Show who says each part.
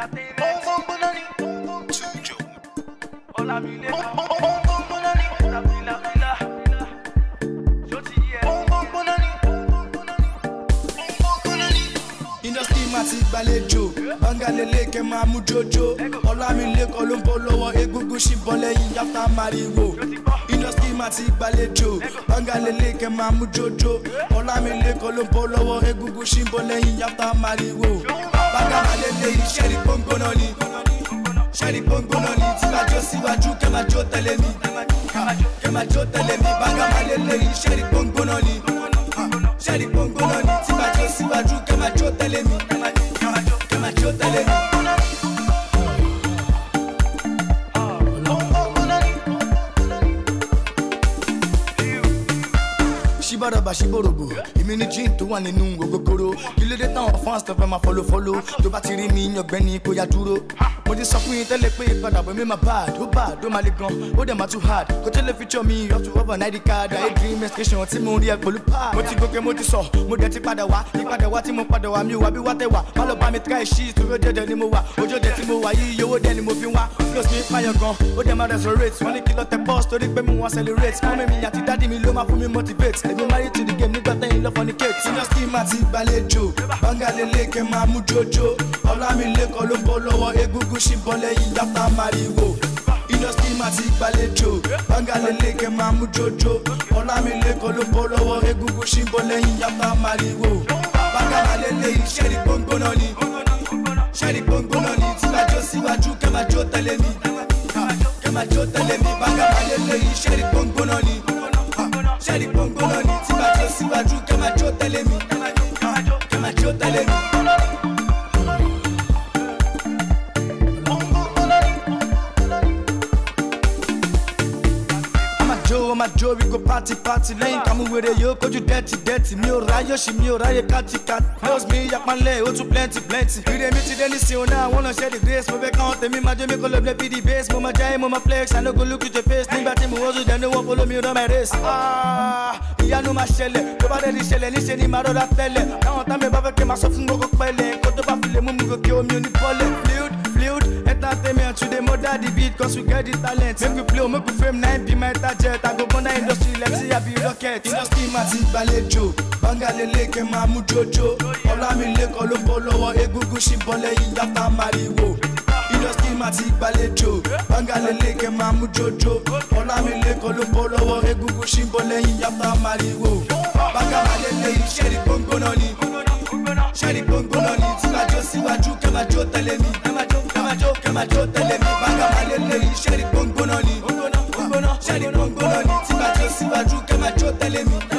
Speaker 1: entertainment.
Speaker 2: Tujo.
Speaker 1: Ọlámilé kan. Tàbílàbílà. Ṣó ti yẹ?
Speaker 3: industry ma ti gbàlejò bangalele kẹ máa mú jojo ọlámilékan ló ń bọ́ lọ́wọ́ egungun ṣì bọ́ lẹ́yìn yàtá mariwo industry ma ti gbàlejò bangalele kẹ máa mú jojo ọlámilékan ló ń bọ́ lọ́wọ́ egungun ṣì bọ́ lẹ́yìn yàtá mariwo bangalele iṣẹ́ rí gbóngbóná ni ṣẹ́rí gbóngbóná ni tí bá jó síwájú kẹ́ máa jó tẹ̀lé mi kẹ́ máa jó tẹ̀lé mi bangalele iṣẹ́ rí gbóngbóná ni ṣẹ́rí gbóngbóná ni tí bá jó síwájú kẹ́ máa jó tẹ̀lé mi kẹ́ máa jó tẹ̀lé mi. ṣíbàdàbà ṣíbòròbò èmi ní jean tó wà nínú ògógóró kí ló dé táwọn fans tó fẹ́ máa fọlọ́ fọlọ́ tó bá ti rí mi yàngbẹ́ kó yá dúró. mo ti sọ fún yín tẹ́lẹ̀ pé ìpadàbọ̀ mi máa bad ó bad ó máa le gan ó dẹ̀ máa too hard kò tẹ́lẹ̀ feature mi up to over ninety card ayé dream education tí mo rí ẹ pẹ̀lú pad. mo ti gòkè mo ti sọ mo dẹ̀ ti padà wá ìpadà wá tí mo padà wá mi ò wá bí wá tẹ̀ wá má lọ bá mi try shit torí ó dẹ̀dẹ̀ ni mo wà ojú ọdẹ tí mo wà yìí owó dẹ̀ ni mo fi wá flows mi pààyàn gan ó dẹ̀ máa resurrect wọ́n ní kí lọ tẹ boss torí pé mo wá celebrate mọ́mí mi àti dádì mi ló máa fún mi motivate èmi marry to the game nígbà tẹ́yìn lọ fornicate. industry ma ti gbàlejò bangalele kẹ máa mú jojo ọlámilékan ló ń bọ́ lọ́wọ́ egungun ṣì ń bọ́ lẹ́yìn yàtá mariwo industry ma ti gbàlejò bangalele kẹ máa mú jojo ọlámilékan ló ń bọ́ lọ́wọ́ egungun ṣì ń bọ́ lẹ́yìn yàtá mariwo bangalele iṣẹ́ rí gbóngbóná ni ṣẹ́rí gbóngbóná ni tí bá jó síwájú kẹ́ máa jó tẹ̀lé mi kẹ́ máa jó tẹ̀lé mi bangalele iṣẹ́ rí gbóngbóná ni ṣẹ́rí gbóngbóná ni tí bá jó síwájú kẹ́ máa jó tẹ̀lé mi kẹ́ máa jó tẹ̀lé mi. jó ma jó we go party party lẹ́yìn kàmú wèrè yóò kojú dẹ́tì dẹ́tì mi ò ráyè ṣì mi ò ráyè káàtì káàtì flows mi yapanlẹ̀ ó tún plenty plenty. ìrè mi ti dé ní sin ọ̀nà àwọn ọ̀nà the grace mo fẹ́ káwọn tèmi máa jó mi kó lè play pd bass mo máa jẹ́ mo máa flex i no go look you to face nígbà tí mo wọ́sùn dẹ́nu wọ́n follow me run my race. Ah, ìyanu máa ṣẹlẹ̀ tó bá dẹ́ni ṣẹlẹ̀ níṣẹ́ ni màá rọra tẹ́lẹ̀ káwọn tá mi bá fẹ́ kí n máa sọ fún gbogbo pẹ́lẹ̀ kó tó bá fi lè mú mi gòkè omi ò ní bọ́lẹ̀ fluid fluid entertainment we dey murder the beat cause we get the talent make we play o make we fame nine be my target i go burn that industry like say i be rocket. industry ma ti gbàlejò bangalele kẹ máa mú jojo ọlámilékan ló ń bọ́ lọ́wọ́ egungun ṣì ń bọ́ lẹ́yìn yàtá mariwo industry ma ti gbàlejò bangalele kẹ máa mú jojo ọlámilékan ló ń bọ́ lọ́wọ́ egungun ṣì ń bọ́ lẹ́yìn yàtá mariwo bangalele iṣẹ́ rí gbóngbóná ni ṣẹ́rí gbóngbóná ni tí bá jó síwájú kẹ́ máa jó tẹ̀lé mi kẹ́ máa jó kẹ́ máa jó kẹ́ máa jó tẹ̀lé mi bangalele iṣẹ́ rí gbóngbóná ni ṣẹ́rí gbóngbóná ni tí bá jó síwájú kẹ́ máa jó tẹ̀lé mi.